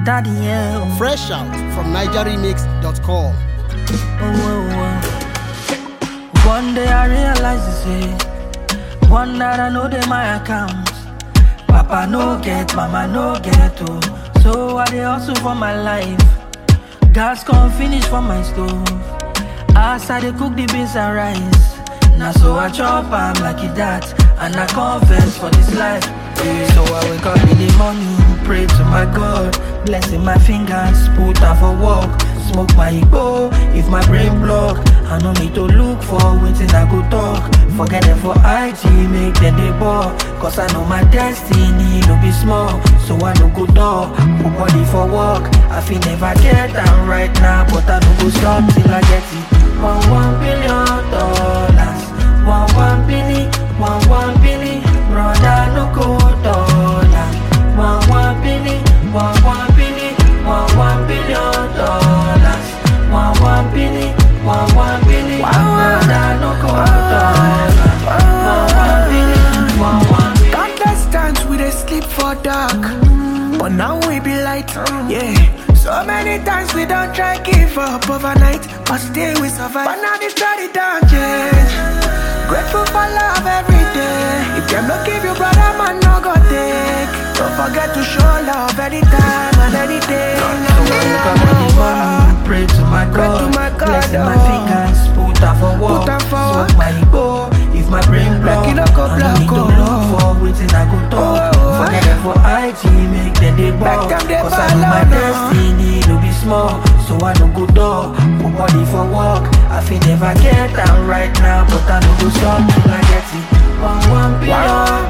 Daddy, yeah. Oh, Fresh out from NigerRemix.com. oh, oh. One day I realize this say, one that I know they my account. Papa no get, mama no get, oh. So I dey hustle for my life. Gas come finish for my stove. As I dey cook the beans and rice. Now so I chop am like it that, and I confess for this life. Yeah. So I wake up in the morning, pray to my God, blessing my fingers, put out for work, smoke my igbo. If my brain block, I no need to look for wetin I go talk. Forget them for IG, make them dey ball. Cause I know my destiny no be small, so I no go dull. Put body for work, I feel never get am right now, but I no go stop till I get it. One one billion dollars, one one billion, one one billion, brother no go dollar. One one billion, one one billion, one one billion dollars, one one billion, one one billion, brother no go dollar. One one billion, one one billion. Countless times we dey sleep for dark, but now we be light. Yeah. So many times we don't try give up overnight, but still we survive. But now the story don't change. Grateful for love every day. If them not give you brother, man, no go take. Don't forget to show love anytime and any day. No, no, So I wake up in the morning, pray to my Pray God, to my God, blessing my oh. fingers, put out for work, Put am for smoke work. my igbo. If my brain block, Make it no go I no black, need to oh. look for wetin I go talk. Oh, oh, Forget oh. them for IG, make them dey ball. them dey Cause I know ball, my oh, no. destiny no be small, so I no go dull. Put body for work, I feel never get am right now, but I no go stop till I get it. One one billion